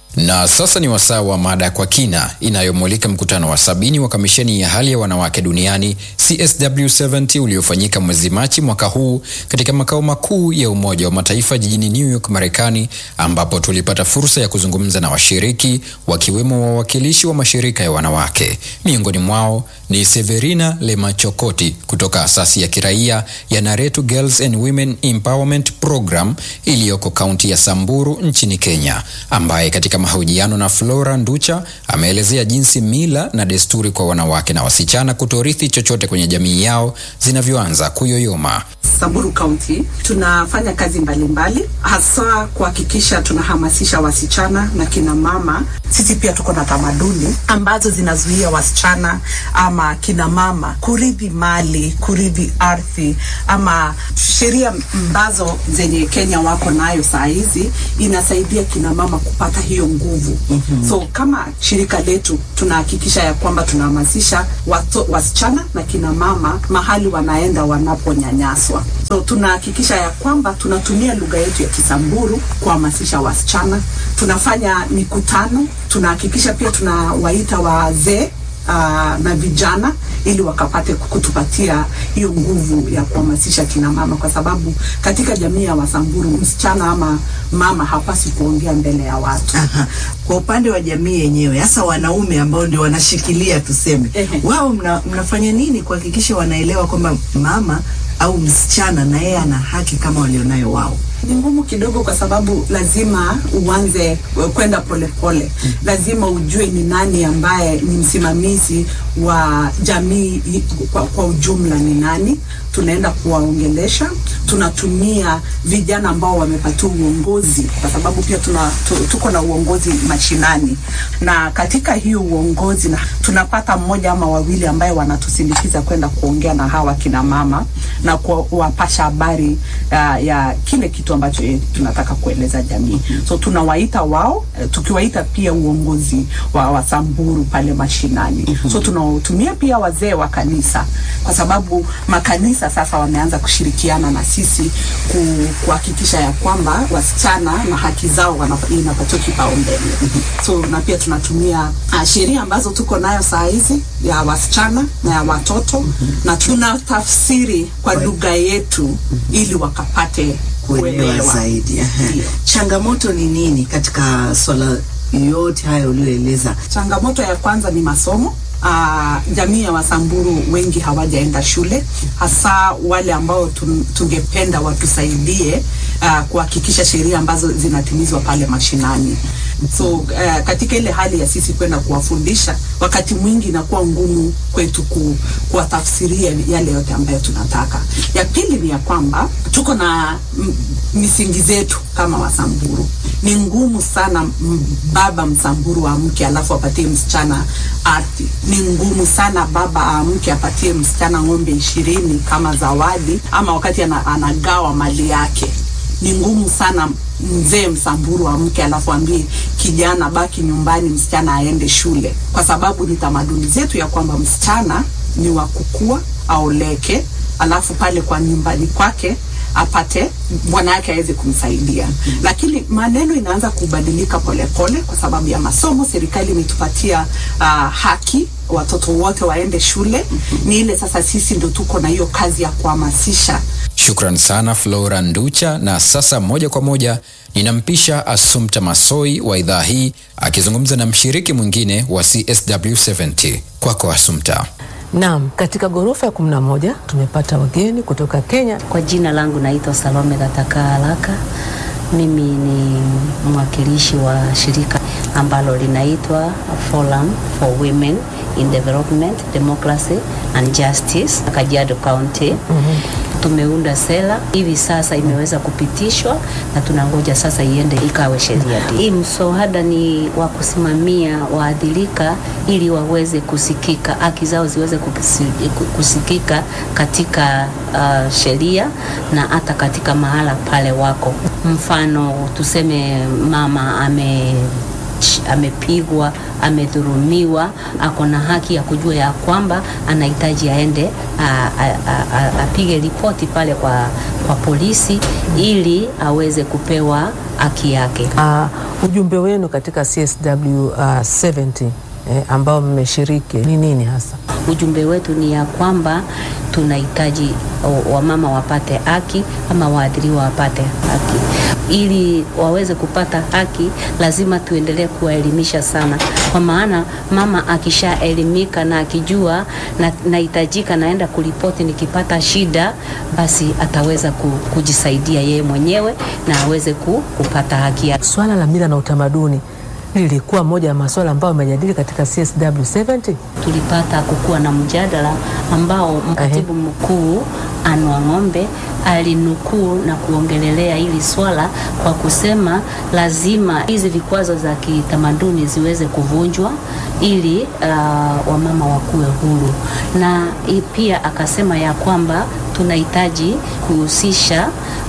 Na sasa ni wasaa wa mada kwa kina inayomulika mkutano wa sabini wa kamisheni ya hali ya wanawake duniani CSW70 uliofanyika mwezi Machi mwaka huu katika makao makuu ya Umoja wa Mataifa jijini New York, Marekani, ambapo tulipata fursa ya kuzungumza na washiriki wakiwemo wawakilishi wa mashirika ya wanawake. Miongoni mwao ni Severina Lemachokoti kutoka asasi ya kiraia ya Naretu Girls and Women Empowerment Program iliyoko kaunti ya Samburu nchini Kenya, ambaye katika mahojiano na Flora Nducha ameelezea jinsi mila na desturi kwa wanawake na wasichana kutorithi chochote kwenye jamii yao zinavyoanza kuyoyoma. Samburu County tunafanya kazi mbalimbali, hasa kuhakikisha tunahamasisha wasichana na kina mama. Sisi pia tuko na tamaduni ambazo zinazuia wasichana ama kina mama kurithi mali, kurithi ardhi, ama sheria ambazo zenye Kenya wako nayo saa hizi inasaidia kina mama kupata hiyo nguvu. Mm-hmm. So kama shirika letu tunahakikisha ya kwamba tunahamasisha wasichana na kina mama mahali wanaenda wanaponyanyaswa. So tunahakikisha ya kwamba tunatumia lugha yetu ya Kisamburu kuhamasisha wasichana. Tunafanya mikutano, tunahakikisha pia tunawaita wazee uh, na vijana ili wakapate kutupatia hiyo nguvu ya kuhamasisha kina mama, kwa sababu katika jamii ya Wasamburu msichana ama mama hapasi kuongea mbele ya watu. Aha. Kwa upande wa jamii yenyewe, hasa wanaume ambao ndio wanashikilia tuseme, wao mna, mnafanya nini kuhakikisha wanaelewa kwamba mama au msichana na yeye ana haki kama walionayo wao? Ni ngumu kidogo, kwa sababu lazima uanze kwenda polepole. Lazima ujue ni nani ambaye ni msimamizi wa jamii kwa, kwa ujumla ni nani. Tunaenda kuwaongelesha, tunatumia vijana ambao wamepatiwa uongozi, kwa sababu pia tuna, tu, tuko na uongozi mashinani, na katika hiyo uongozi na tunapata mmoja ama wawili ambaye wanatusindikiza kwenda kuongea na hawa kina mama na kuwapasha habari uh, ya kile kitu ambacho tunataka kueleza jamii. So tunawaita wao, tukiwaita pia uongozi wa Wasamburu pale mashinani. So tunatumia pia wazee wa kanisa, kwa sababu makanisa sasa wameanza kushirikiana na sisi kuhakikisha ya kwamba wasichana na haki zao inapatiwa kipaumbele. So na pia tunatumia uh, sheria ambazo tuko nayo saa hizi ya wasichana na ya watoto na tunatafsiri kwa lugha yetu ili wakapate kuelewa zaidi. Changamoto ni nini katika swala yote hayo ulioeleza? Changamoto ya kwanza ni masomo. Uh, jamii ya Wasamburu wengi hawajaenda shule, hasa wale ambao tungependa watusaidie uh, kuhakikisha sheria ambazo zinatimizwa pale mashinani. So uh, katika ile hali ya sisi kwenda kuwafundisha, wakati mwingi inakuwa ngumu kwetu ku, kuwatafsiria yale yote ambayo tunataka. Ya pili ni ya kwamba tuko na misingi zetu kama Wasamburu. Ni ngumu sana baba Msamburu amke alafu apatie msichana ardhi. Ni ngumu sana baba amke apatie msichana ng'ombe ishirini kama zawadi, ama wakati ana, anagawa mali yake ni ngumu sana mzee Msamburu amke alafu ambie kijana baki nyumbani, msichana aende shule, kwa sababu ni tamaduni zetu ya kwamba msichana ni wa kukua, aoleke, alafu pale kwa nyumbani kwake apate bwana yake aweze kumsaidia. Mm -hmm. Lakini maneno inaanza kubadilika polepole pole, kwa sababu ya masomo. Serikali imetupatia uh, haki watoto wote waende shule. Mm -hmm. Ni ile sasa sisi ndio tuko na hiyo kazi ya kuhamasisha. Shukran sana Flora Nducha, na sasa moja kwa moja ninampisha Assumpta Masoi wa idhaa hii akizungumza na mshiriki mwingine wa CSW70. Kwako Assumpta. Naam, katika ghorofa ya kumi na moja tumepata wageni kutoka Kenya. Kwa jina langu naitwa Salome Gataka Haraka. Mimi ni mwakilishi wa shirika ambalo linaitwa Forum for Women in Development, Democracy and Justice, Kajiado County. Mm-hmm. Tumeunda sera hivi sasa imeweza kupitishwa na tunangoja sasa iende ikawe sheria. Hii mswada ni wa kusimamia waadhirika ili waweze kusikika, haki zao ziweze kusikika katika uh, sheria na hata katika mahala pale wako. Mfano tuseme mama ame amepigwa, amedhulumiwa, ako na haki ya kujua ya kwamba anahitaji aende a- a- a- a- apige ripoti pale kwa, kwa polisi ili aweze kupewa haki yake. Uh, ujumbe wenu katika CSW uh, 70 eh, ambao mmeshiriki ni nini hasa? Ujumbe wetu ni ya kwamba tunahitaji o- wamama wapate haki ama waathiriwa wapate haki. Ili waweze kupata haki, lazima tuendelee kuwaelimisha sana, kwa maana mama akishaelimika na akijua na nahitajika naenda kuripoti nikipata shida, basi ataweza ku, kujisaidia yeye mwenyewe na aweze ku, kupata haki yake. Swala la mila na utamaduni lilikuwa moja ya masuala ambayo amejadili katika CSW 70. tulipata kukuwa na mjadala ambao mkatibu mkuu Anwa Ng'ombe alinukuu na kuongelelea hili swala kwa kusema lazima hizi vikwazo za kitamaduni ziweze kuvunjwa ili uh, wamama wakuwe huru, na i- pia akasema ya kwamba tunahitaji kuhusisha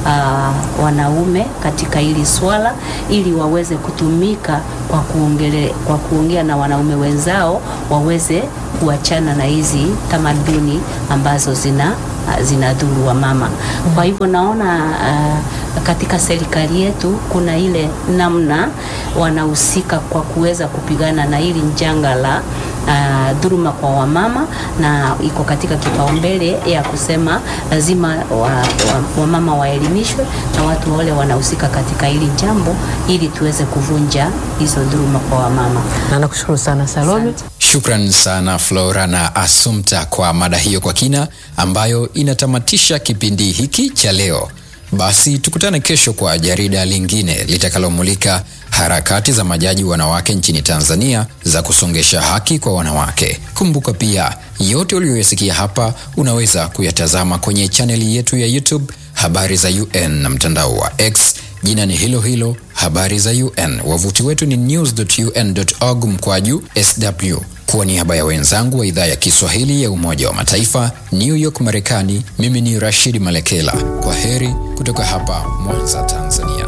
uh, wanaume katika hili swala ili waweze kutumika kwa, kuongele, kwa kuongea na wanaume wenzao waweze kuachana na hizi tamaduni ambazo zina zinadhuru wa mama. Kwa hivyo naona uh, katika serikali yetu kuna ile namna wanahusika kwa kuweza kupigana na hili njanga la uh, dhuluma kwa wamama, na iko katika kipaumbele ya kusema lazima wa, wa, wamama waelimishwe na watu wale wanahusika katika hili jambo ili tuweze kuvunja hizo dhuluma kwa wamama. Na nakushukuru sana Salome. Shukran sana Flora na Asumta kwa mada hiyo kwa kina ambayo inatamatisha kipindi hiki cha leo. Basi tukutane kesho kwa jarida lingine litakalomulika harakati za majaji wanawake nchini Tanzania za kusongesha haki kwa wanawake. Kumbuka pia yote uliyoyasikia hapa unaweza kuyatazama kwenye chaneli yetu ya YouTube Habari za UN na mtandao wa X jina ni hilo hilo Habari za UN. Wavuti wetu ni news.un.org mkwaju sw. Kwa niaba ya wenzangu wa idhaa ya Kiswahili ya Umoja wa Mataifa New York Marekani, mimi ni Rashid Malekela. Kwa heri kutoka hapa Mwanza, Tanzania.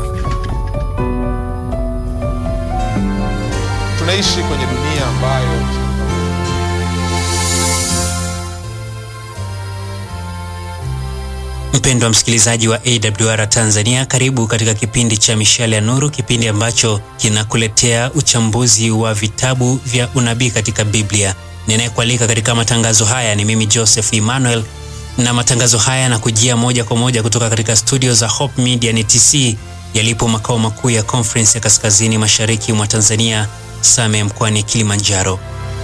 Tunaishi kwenye dunia ambayo Mpendwa msikilizaji wa AWR Tanzania, karibu katika kipindi cha Mishale ya Nuru, kipindi ambacho kinakuletea uchambuzi wa vitabu vya unabii katika Biblia. Ninayekualika katika matangazo haya ni mimi Joseph Emmanuel, na matangazo haya yanakujia moja kwa moja kutoka katika studio za Hope Media NTC yalipo makao makuu ya Conference ya kaskazini mashariki mwa Tanzania, Same mkoani Kilimanjaro.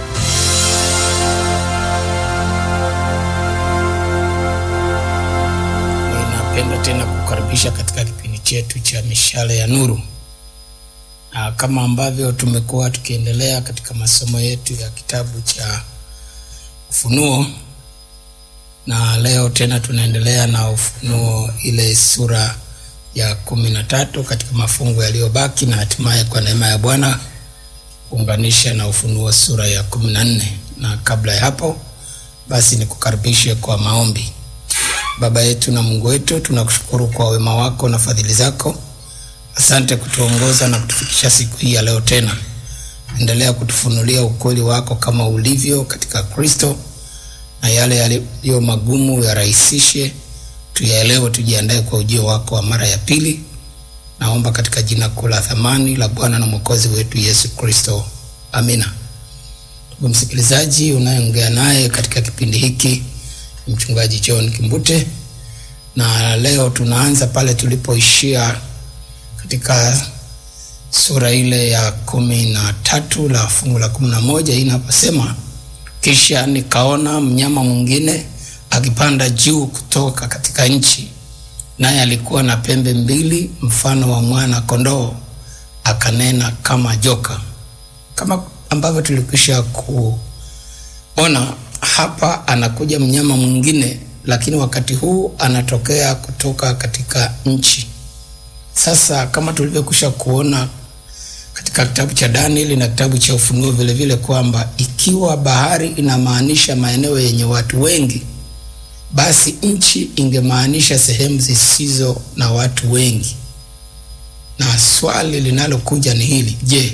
Ninapenda tena kukaribisha katika kipindi chetu cha mishale ya nuru. Na kama ambavyo tumekuwa tukiendelea katika masomo yetu ya kitabu cha Ufunuo, na leo tena tunaendelea na Ufunuo ile sura ya kumi na tatu katika mafungu yaliyobaki, na hatimaye kwa neema ya Bwana kuunganisha na Ufunuo sura ya kumi na nne. Na kabla ya hapo, basi nikukaribishe kwa maombi. Baba yetu na Mungu wetu, tunakushukuru kwa wema wako na fadhili zako. Asante kutuongoza na kutufikisha siku hii ya leo tena. Endelea kutufunulia ukweli wako kama ulivyo katika Kristo, na yale yaliyo magumu yarahisishe, tuyaelewe, tujiandae kwa ujio wako wa mara ya pili. Naomba katika jina kuu la thamani la Bwana na Mwokozi wetu Yesu Kristo, amina. Ndugu msikilizaji, unayeongea naye katika kipindi hiki mchungaji John Kimbute, na leo tunaanza pale tulipoishia katika sura ile ya kumi na tatu la fungu la kumi na moja hii inaposema, kisha nikaona mnyama mwingine akipanda juu kutoka katika nchi, naye alikuwa na pembe mbili mfano wa mwana kondoo, akanena kama joka. Kama ambavyo tulikwisha kuona hapa anakuja mnyama mwingine, lakini wakati huu anatokea kutoka katika nchi. Sasa kama tulivyokwisha kuona katika kitabu cha Danieli na kitabu cha Ufunuo vile vile kwamba ikiwa bahari inamaanisha maeneo yenye watu wengi, basi nchi ingemaanisha sehemu zisizo na watu wengi. Na swali linalokuja ni hili: je,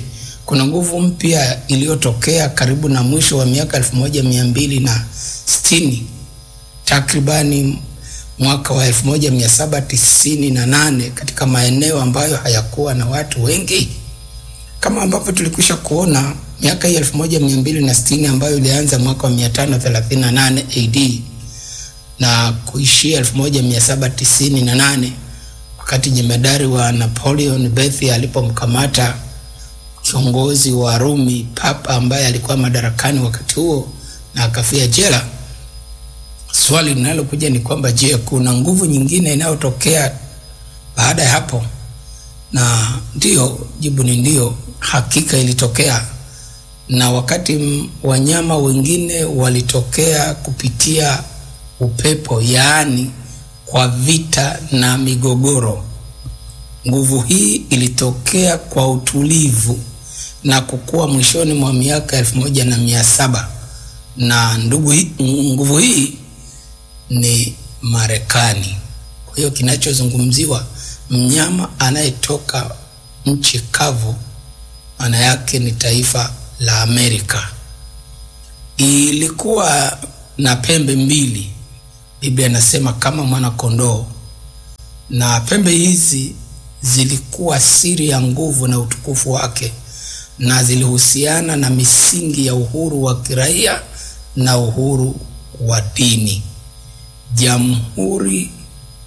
kuna nguvu mpya iliyotokea karibu na mwisho wa miaka elfu moja mia mbili na sitini takribani mwaka wa elfu moja mia saba tisini na nane katika maeneo ambayo hayakuwa na watu wengi kama ambavyo tulikwisha kuona miaka hii elfu moja mia mbili na sitini ambayo ilianza mwaka wa mia tano thelathini na nane AD na kuishia elfu moja mia saba tisini na nane wakati jemedari wa Napoleon Bethi alipomkamata kiongozi wa Rumi papa ambaye alikuwa madarakani wakati huo na akafia jela. Swali linalokuja ni kwamba je, kuna nguvu nyingine inayotokea baada ya hapo? Na ndio, jibu ni ndio, hakika ilitokea. Na wakati m- wanyama wengine walitokea kupitia upepo, yaani kwa vita na migogoro. Nguvu hii ilitokea kwa utulivu na kukua mwishoni mwa miaka elfu moja na mia saba na ndugu hii, nguvu hii ni Marekani. Kwa hiyo kinachozungumziwa mnyama anayetoka nchi kavu, maana yake ni taifa la Amerika. Ilikuwa na pembe mbili, Biblia inasema kama mwana kondoo, na pembe hizi zilikuwa siri ya nguvu na utukufu wake, na zilihusiana na misingi ya uhuru wa kiraia na uhuru wa dini. Jamhuri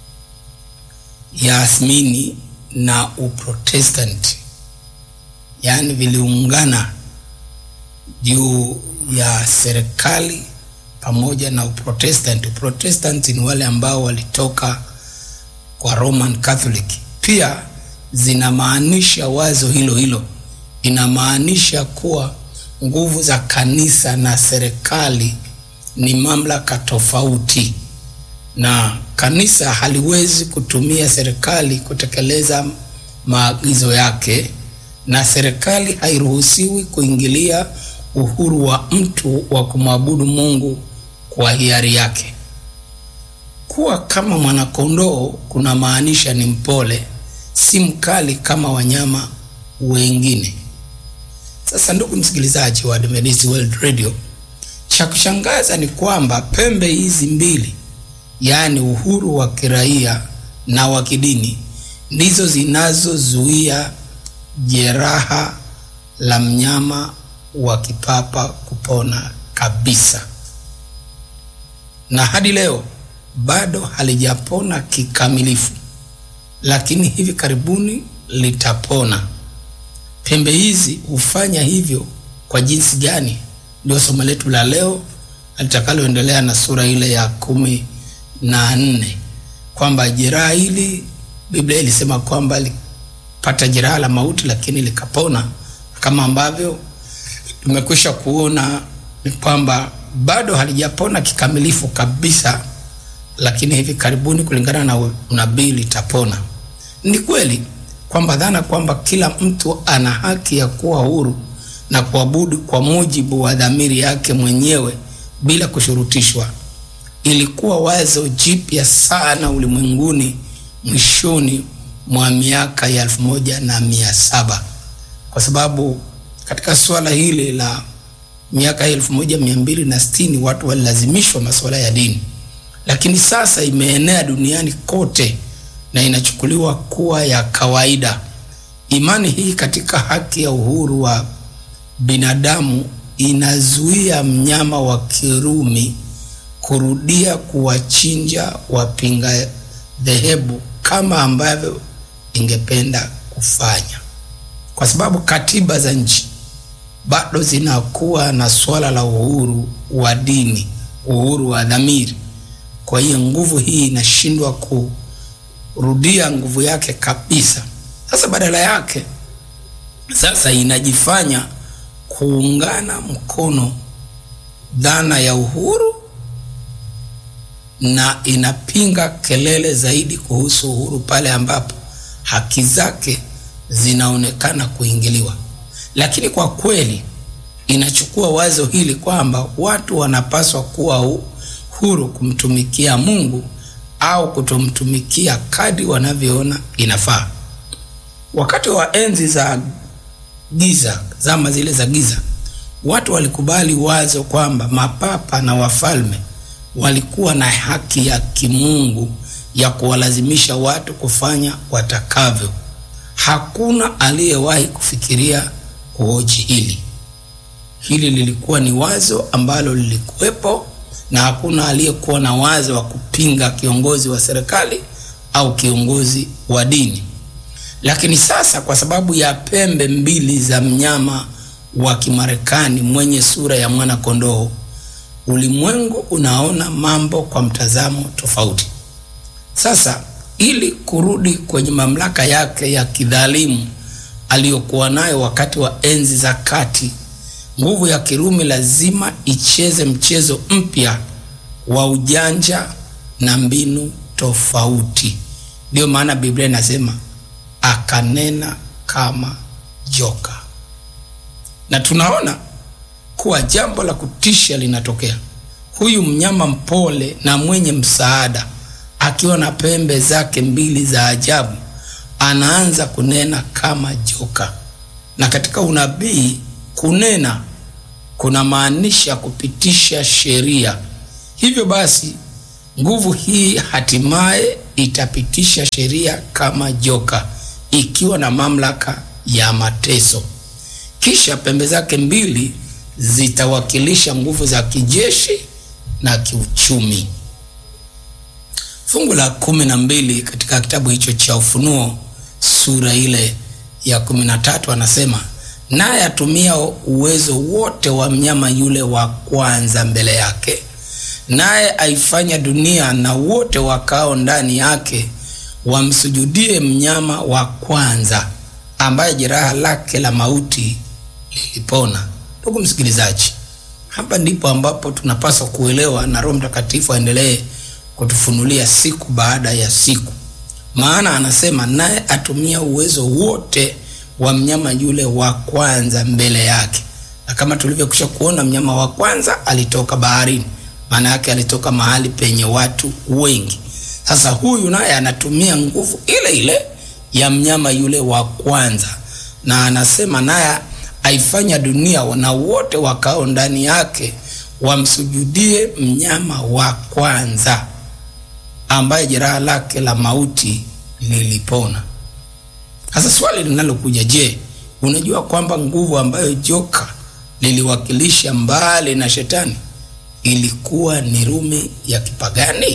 ya Asmini na Uprotestanti, yaani viliungana juu ya serikali pamoja na Uprotestanti. Uprotestanti ni wale ambao walitoka kwa Roman Catholic. Pia zinamaanisha wazo hilo hilo, inamaanisha kuwa nguvu za kanisa na serikali ni mamlaka tofauti, na kanisa haliwezi kutumia serikali kutekeleza maagizo yake, na serikali hairuhusiwi kuingilia uhuru wa mtu wa kumwabudu Mungu kwa hiari yake. Kuwa kama mwanakondoo kuna maanisha ni mpole, si mkali kama wanyama wengine. Sasa ndugu msikilizaji wa Adventist World Radio, cha kushangaza ni kwamba pembe hizi mbili, yaani uhuru wa kiraia na wa kidini, ndizo zinazozuia jeraha la mnyama wa kipapa kupona kabisa, na hadi leo bado halijapona kikamilifu, lakini hivi karibuni litapona. Pembe hizi hufanya hivyo kwa jinsi gani? Ndio somo letu la leo litakaloendelea na sura ile ya kumi na nne kwamba jeraha hili Biblia ilisema kwamba lipata jeraha la mauti, lakini likapona, kama ambavyo tumekwisha kuona ni kwamba bado halijapona kikamilifu kabisa, lakini hivi karibuni kulingana na unabii litapona. Ni kweli kwamba dhana kwamba kila mtu ana haki ya kuwa huru na kuabudu kwa mujibu wa dhamiri yake mwenyewe bila kushurutishwa ilikuwa wazo jipya sana ulimwenguni mwishoni mwa miaka ya elfu moja na mia saba kwa sababu katika suala hili la miaka ya elfu moja mia mbili na sitini watu walilazimishwa masuala ya dini, lakini sasa imeenea duniani kote na inachukuliwa kuwa ya kawaida. Imani hii katika haki ya uhuru wa binadamu inazuia mnyama wa Kirumi kurudia kuwachinja wapinga dhehebu kama ambavyo ingependa kufanya, kwa sababu katiba za nchi bado zinakuwa na swala la uhuru wa dini, uhuru wa dhamiri. Kwa hiyo nguvu hii inashindwa kurudia nguvu yake kabisa. Sasa badala yake, sasa inajifanya kuungana mkono dhana ya uhuru na inapinga kelele zaidi kuhusu uhuru pale ambapo haki zake zinaonekana kuingiliwa. Lakini kwa kweli inachukua wazo hili kwamba watu wanapaswa kuwa huru kumtumikia Mungu au kutomtumikia kadri wanavyoona inafaa. Wakati wa enzi za giza, zama zile za giza, watu walikubali wazo kwamba mapapa na wafalme walikuwa na haki ya kimungu ya kuwalazimisha watu kufanya watakavyo. Hakuna aliyewahi kufikiria kuhoji hili. Hili lilikuwa ni wazo ambalo lilikuwepo, na hakuna aliyekuwa na wazo wa kupinga kiongozi wa serikali au kiongozi wa dini. Lakini sasa, kwa sababu ya pembe mbili za mnyama wa Kimarekani mwenye sura ya mwana kondoo, ulimwengu unaona mambo kwa mtazamo tofauti. Sasa ili kurudi kwenye mamlaka yake ya kidhalimu aliyokuwa nayo wakati wa enzi za kati, nguvu ya Kirumi lazima icheze mchezo mpya wa ujanja na mbinu tofauti. Ndiyo maana Biblia inasema akanena kama joka, na tunaona kuwa jambo la kutisha linatokea. Huyu mnyama mpole na mwenye msaada akiwa na pembe zake mbili za ajabu anaanza kunena kama joka. Na katika unabii, kunena kuna maanisha kupitisha sheria. Hivyo basi, nguvu hii hatimaye itapitisha sheria kama joka, ikiwa na mamlaka ya mateso. Kisha pembe zake mbili zitawakilisha nguvu za kijeshi na kiuchumi. Fungu la kumi na mbili katika kitabu hicho cha Ufunuo sura ile ya kumi na tatu anasema, naye atumia uwezo wote wa mnyama yule wa kwanza mbele yake, naye aifanya dunia na wote wakao ndani yake wamsujudie mnyama wa kwanza, ambaye jeraha lake la mauti lilipona. Ndugu msikilizaji, hapa ndipo ambapo tunapaswa kuelewa na Roho Mtakatifu aendelee kutufunulia siku baada ya siku, maana anasema naye atumia uwezo wote wa mnyama yule wa kwanza mbele yake. Na kama tulivyokwisha kuona, mnyama wa kwanza alitoka baharini, maana yake alitoka mahali penye watu wengi. Sasa huyu naye anatumia nguvu ile ile ya mnyama yule wa kwanza, na anasema naye aifanya dunia na wote wakao ndani yake wamsujudie mnyama wa kwanza ambaye jeraha lake la mauti lilipona. Sasa swali linalokuja, je, unajua kwamba nguvu ambayo joka liliwakilisha mbali na shetani ilikuwa ni Rumi ya kipagani?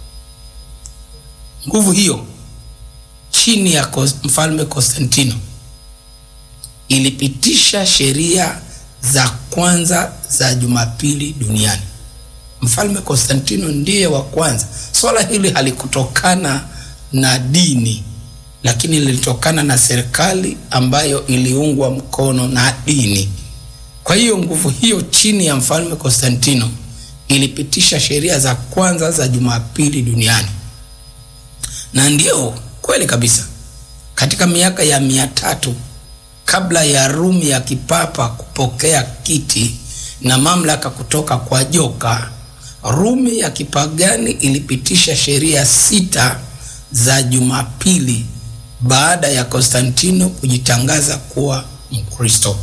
Nguvu hiyo chini ya mfalme Konstantino ilipitisha sheria za kwanza za Jumapili duniani. Mfalme Konstantino ndiye wa kwanza. Swala hili halikutokana na dini, lakini lilitokana na serikali ambayo iliungwa mkono na dini. Kwa hiyo nguvu hiyo chini ya mfalme Konstantino ilipitisha sheria za kwanza za Jumapili duniani, na ndiyo kweli kabisa, katika miaka ya mia tatu kabla ya Rumi ya kipapa kupokea kiti na mamlaka kutoka kwa joka, Rumi ya kipagani ilipitisha sheria sita za Jumapili baada ya Konstantino kujitangaza kuwa Mkristo.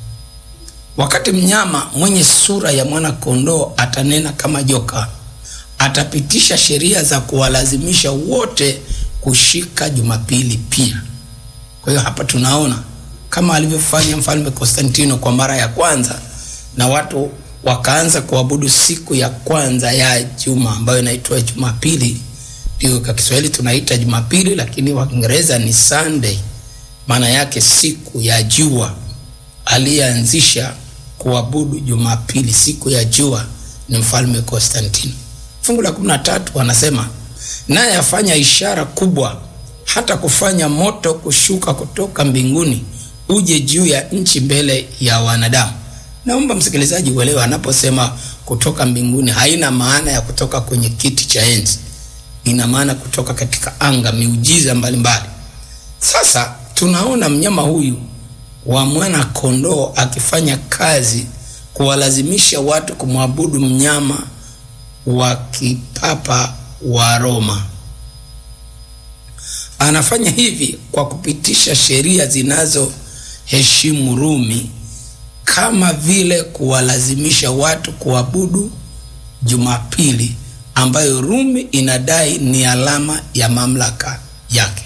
Wakati mnyama mwenye sura ya mwana kondoo atanena kama joka, atapitisha sheria za kuwalazimisha wote kushika Jumapili pia. Kwa hiyo hapa tunaona kama alivyofanya mfalme Konstantino kwa mara ya kwanza, na watu wakaanza kuabudu siku ya kwanza ya juma ambayo inaitwa Jumapili. Ndio kwa Kiswahili tunaita Jumapili, lakini kwa Kiingereza ni Sunday, maana yake siku ya jua. Aliyeanzisha kuabudu Jumapili, siku ya jua, ni mfalme Konstantino. Fungu la 13 wanasema naye afanya ishara kubwa, hata kufanya moto kushuka kutoka mbinguni uje juu ya nchi mbele ya wanadamu. Naomba msikilizaji uelewe, anaposema kutoka mbinguni haina maana ya kutoka kwenye kiti cha enzi, ina maana kutoka katika anga, miujiza mbalimbali. Sasa tunaona mnyama huyu wa mwana kondoo akifanya kazi kuwalazimisha watu kumwabudu mnyama wa kipapa wa Roma. Anafanya hivi kwa kupitisha sheria zinazo heshimu Rumi kama vile kuwalazimisha watu kuabudu Jumapili ambayo Rumi inadai ni alama ya mamlaka yake.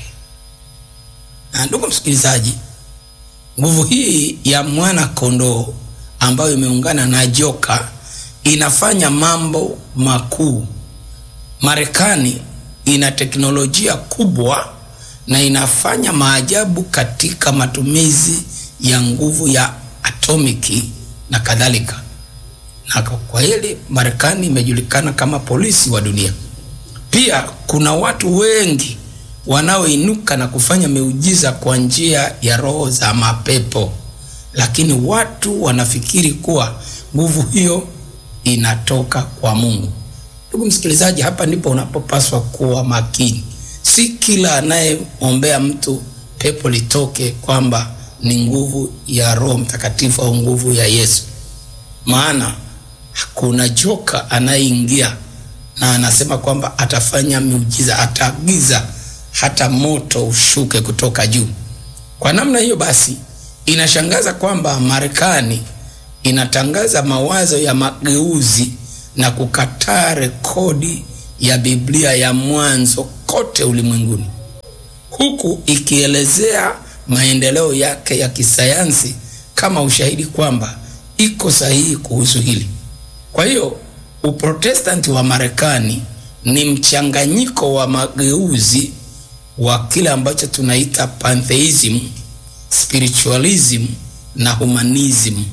Na ndugu msikilizaji, nguvu hii ya mwana kondoo ambayo imeungana na joka inafanya mambo makuu. Marekani ina teknolojia kubwa na inafanya maajabu katika matumizi ya nguvu ya atomiki na kadhalika. Na kwa hili Marekani imejulikana kama polisi wa dunia. Pia kuna watu wengi wanaoinuka na kufanya miujiza kwa njia ya roho za mapepo, lakini watu wanafikiri kuwa nguvu hiyo inatoka kwa Mungu. Ndugu msikilizaji, hapa ndipo unapopaswa kuwa makini. Si kila anayeombea mtu pepo litoke kwamba ni nguvu ya Roho Mtakatifu au nguvu ya Yesu, maana kuna joka anayeingia na anasema kwamba atafanya miujiza, ataagiza hata moto ushuke kutoka juu. Kwa namna hiyo basi, inashangaza kwamba Marekani inatangaza mawazo ya mageuzi na kukataa rekodi ya Biblia ya mwanzo kote ulimwenguni, huku ikielezea maendeleo yake ya kisayansi kama ushahidi kwamba iko sahihi kuhusu hili. Kwa hiyo Uprotestanti wa Marekani ni mchanganyiko wa mageuzi wa kile ambacho tunaita pantheism, spiritualism na humanism,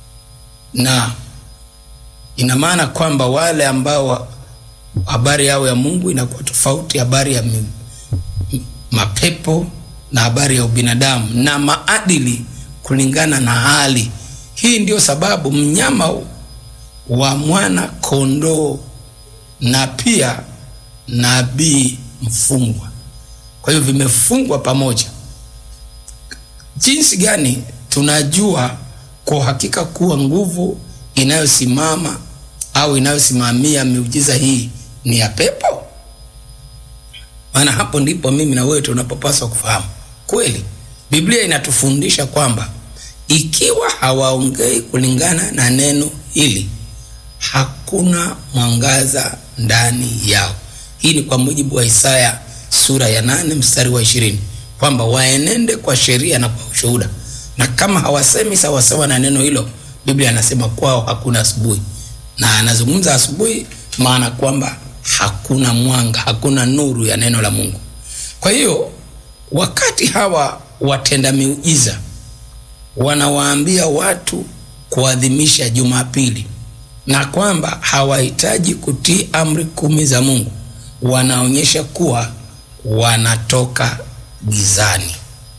na ina maana kwamba wale ambao habari yao ya Mungu inakuwa tofauti, habari ya mapepo na habari ya ubinadamu na maadili kulingana na hali hii. Ndio sababu mnyama wa mwana kondoo na pia nabii mfungwa, kwa hiyo vimefungwa pamoja. Jinsi gani tunajua kwa hakika kuwa nguvu inayosimama au inayosimamia miujiza hii ni ya pepo? Maana hapo ndipo mimi na wewe tunapopaswa kufahamu kweli. Biblia inatufundisha kwamba ikiwa hawaongei kulingana na neno hili, hakuna mwangaza ndani yao. Hii ni kwa mujibu wa Isaya sura ya nane mstari wa ishirini kwamba waenende kwa sheria na kwa ushuhuda, na kama hawasemi sawasawa na neno hilo, Biblia anasema kwao hakuna asubuhi. Na anazungumza asubuhi, maana kwamba hakuna mwanga, hakuna nuru ya neno la Mungu. Kwa hiyo wakati hawa watenda miujiza wanawaambia watu kuadhimisha Jumapili na kwamba hawahitaji kutii amri kumi za Mungu, wanaonyesha kuwa wanatoka gizani.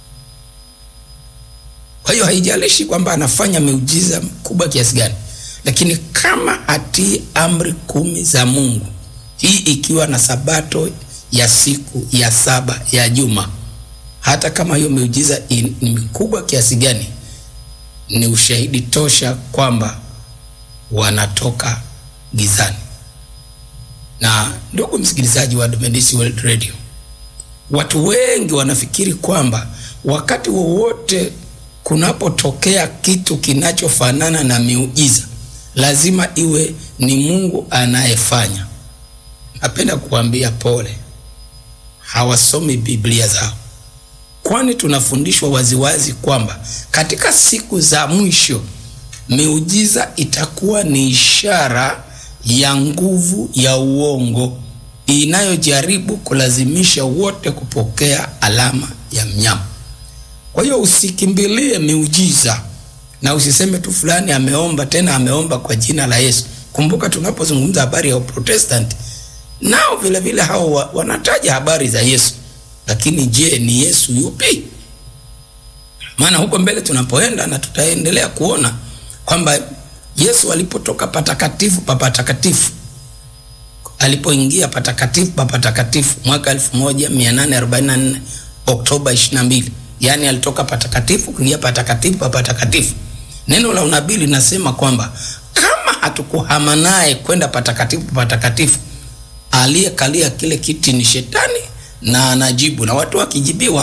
Kwa hiyo haijalishi kwamba anafanya miujiza mkubwa kiasi gani, lakini kama hatii amri kumi za Mungu, hii ikiwa na sabato ya siku ya saba ya juma, hata kama hiyo miujiza ni mikubwa kiasi gani, ni ushahidi tosha kwamba wanatoka gizani. Na ndugu msikilizaji wa Adventist World Radio, watu wengi wanafikiri kwamba wakati wowote kunapotokea kitu kinachofanana na miujiza lazima iwe ni Mungu anayefanya. Napenda kuambia pole, hawasomi Biblia zao, kwani tunafundishwa waziwazi kwamba katika siku za mwisho miujiza itakuwa ni ishara ya nguvu ya uongo inayojaribu kulazimisha wote kupokea alama ya mnyama. Kwa hiyo usikimbilie miujiza na usiseme tu fulani ameomba, tena ameomba kwa jina la Yesu. Kumbuka tunapozungumza habari ya Uprotestanti, nao vile vile hao wa, wanataja habari za Yesu, lakini je, ni Yesu yupi? Maana huko mbele tunapoenda na tutaendelea kuona kwamba Yesu alipotoka patakatifu pa patakatifu, alipoingia patakatifu pa patakatifu mwaka 1844 Oktoba 22, yaani alitoka patakatifu kuingia patakatifu pa patakatifu. Neno la unabii linasema kwamba kama hatukuhama naye kwenda patakatifu pa patakatifu, aliyekalia kile kiti ni shetani na anajibu, na watu wakijibiwa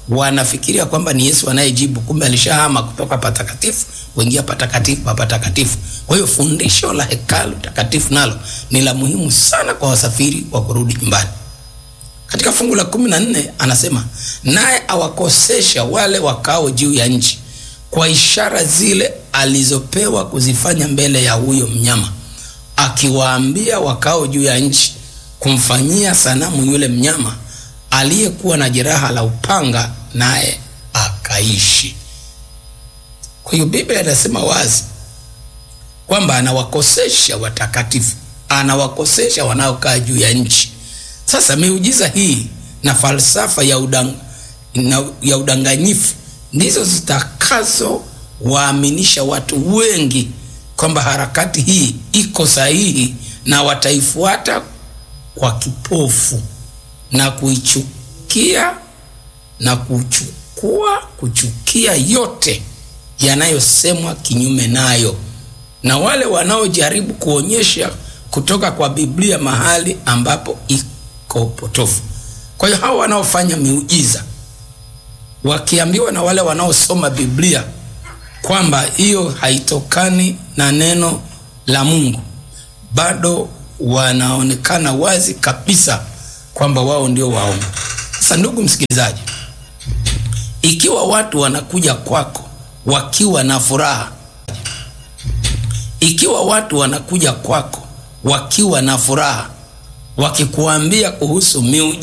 wanafikiria kwamba ni Yesu anayejibu, kumbe alishahama kutoka patakatifu kuingia patakatifu pa patakatifu. Kwa hiyo fundisho la hekalu takatifu nalo ni la muhimu sana kwa wasafiri wa kurudi nyumbani. Katika fungu la kumi na nne anasema naye awakosesha wale wakao juu ya nchi kwa ishara zile alizopewa kuzifanya mbele ya huyo mnyama, akiwaambia wakao juu ya nchi kumfanyia sanamu yule mnyama aliyekuwa na jeraha la upanga, naye akaishi. Kwa hiyo Biblia inasema wazi kwamba anawakosesha watakatifu, anawakosesha wanaokaa juu ya nchi. Sasa miujiza hii na falsafa ya, udang, na, ya udanganyifu ndizo zitakazo waaminisha watu wengi kwamba harakati hii iko sahihi na wataifuata kwa kipofu na kuichukia na kuchukua kuchukia yote yanayosemwa kinyume nayo, na wale wanaojaribu kuonyesha kutoka kwa Biblia mahali ambapo iko potofu. Kwa hiyo hao wanaofanya miujiza wakiambiwa na wale wanaosoma Biblia kwamba hiyo haitokani na neno la Mungu, bado wanaonekana wazi kabisa kwamba wao ndio waongo. Sasa ndugu msikilizaji, ikiwa watu wanakuja kwako wakiwa na furaha, ikiwa watu wanakuja kwako wakiwa na furaha, wakikuambia kuhusu miujiza